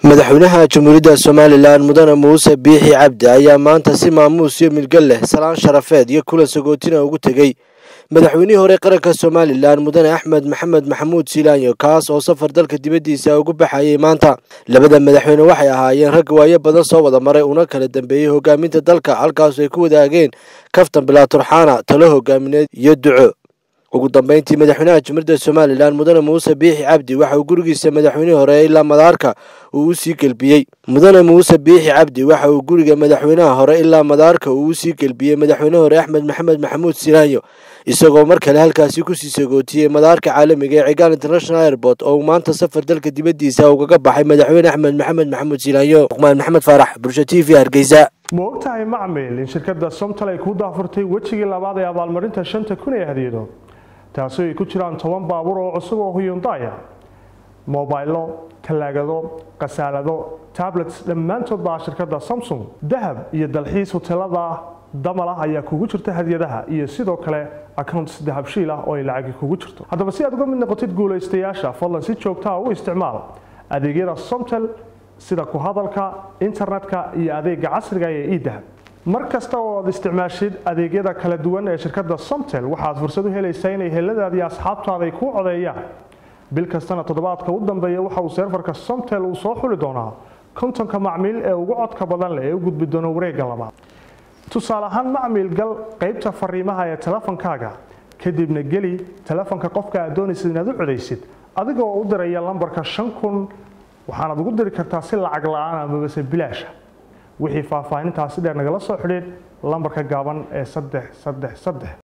madaxweynaha jamhuuriyadda somalilan mudane muuse biixi cabdi ayaa maanta si maamuus iyo milgal leh salaan sharafeed iyo kulan sagootina ugu tegey madaxweynihii hore qaranka somalilan mudane axmed maxamed maxamuud silaanyo kaas oo safar dalka dibaddiisa ugu baxayay maanta labada madaxweyne waxay ahaayeen rag waayo badan soo wada maray una kala dambeeyey hogaaminta dalka halkaasu ay ku wadaageen kaftan bilaa turxaana talo hogaamineed iyo duco ugu dambeyntii madaxweynaha jamhuuriyadda somalilan mudane muuse biixi cabdi waxa uu gurigiisa madaxweynihii hore ilaa madaarka uu u sii gelbiyey mudane muuse biixi cabdi waxa uu guriga madaxweynaha hore ilaa madaarka uu u sii gelbiyey madaxweyne hore axmed maxamed maxamuud silaanyo isagoo mar kale halkaasi kusii sagootiyey madaarka caalamiga ee cigaal international airport oo uu maanta safar dalka dibaddiisa ugaga baxay madaxweyne axmed maxamed maxamuud silaanyo luqmaan maxamed faarax bulsho t v hargeysa ma ogtahay macmil in shirkadda somtal ay ku daafurtay wejigii labaad ee abaalmarinta shanta kun ee hadiyado taasi ay ku jiraan toban baabuur oo cusub oo huyundaya mobaylo talaagado khasaalado tablets dhammaantood baa shirkadda samsung dahab iyo dalxiis hoteelada damalah ayaa kugu jirta hadiyadaha iyo sidoo kale accounts dahabshiil ah oo ay lacagi kugu jirto haddaba si aad uga mid noqotid guulaystayaasha fadlan si joogtaa u isticmaal adeegyada somtel sida ku hadalka internetka iyo adeega casriga ee idahab mar kasta oo aad isticmaashid adeegyada kala duwan ee shirkadda somtel waxaad fursad u helaysaa inay heladaadi iyo asxaabtaada ay kuu codeeyaan bil kastana toddobaadka u dambeeya waxa uu seerfarka somtel uu soo xuli doonaa kontonka macmiil ee ugu codka badan leh ee u gudbi doona wareegga labaad tusaale ahaan macmiil gal qaybta fariimaha ee telefonkaaga kadibna geli telefonka qofka aad doonaysid inaad u codaysid adigoo u diraya lambarka shan kun waxaanaad ugu diri kartaa si lacag la-aan amabase bilaasha wixii faahfaahintaasi dheer nagala soo xidhiid lambarka gaaban ee saddex saddex saddex